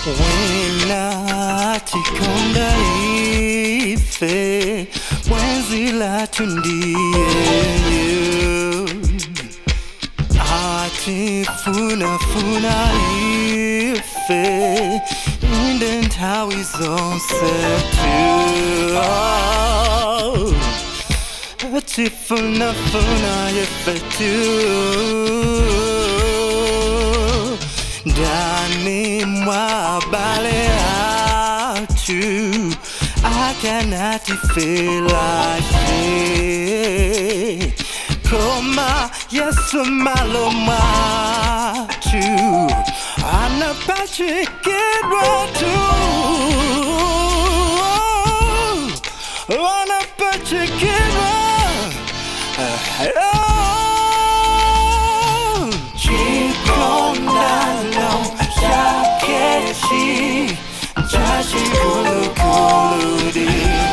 wena tikonda ife mwenzi latu ndiye atifunafuna ife inde nthawi zonse tu atifunafuna ife tu ndani mwa bale atu I cannot feel like it. Koma Yesu malo matu anapachikidwa tu anapachikidwa chikondano chakechi chachikulukuludi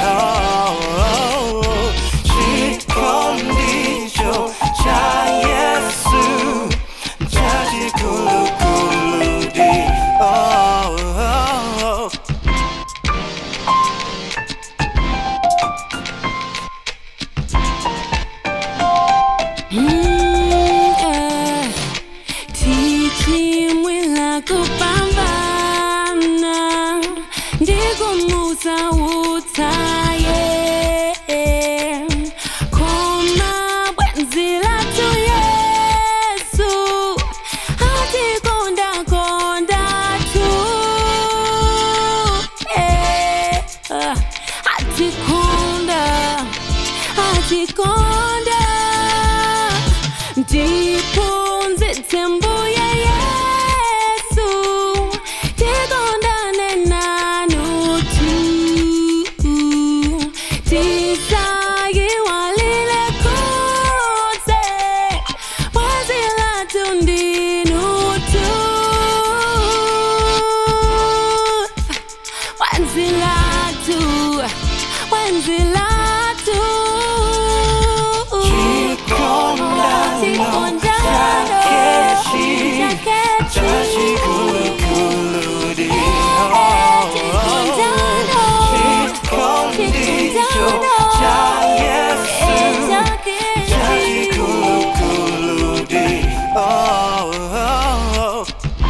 chikondicho cha yesu chachikulukuludi oh, oh, oh. tichimwila kupambana ndikumusa utsaye koma bwenzi latu yesu atikondakonda tu Eh, ah, atikonda atikonda ndiphunzitse mbuye yesu tikondane nanutu tisayiwalile kutse wazilatu ndinutu wanzilatu wanzilatu Chikondano chakechi chachikulukuludi chikondicho cha yesu chachikulukuludi oh, oh, oh.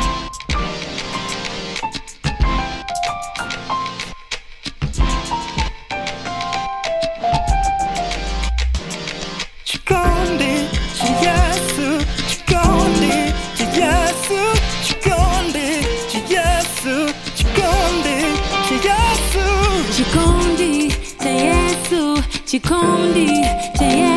Chikondi cha Yesu, chikondi cha Yesu, chikondi cha Yesu, chikondi cha Yesu. chikondi cha yesu chikondi cha yesu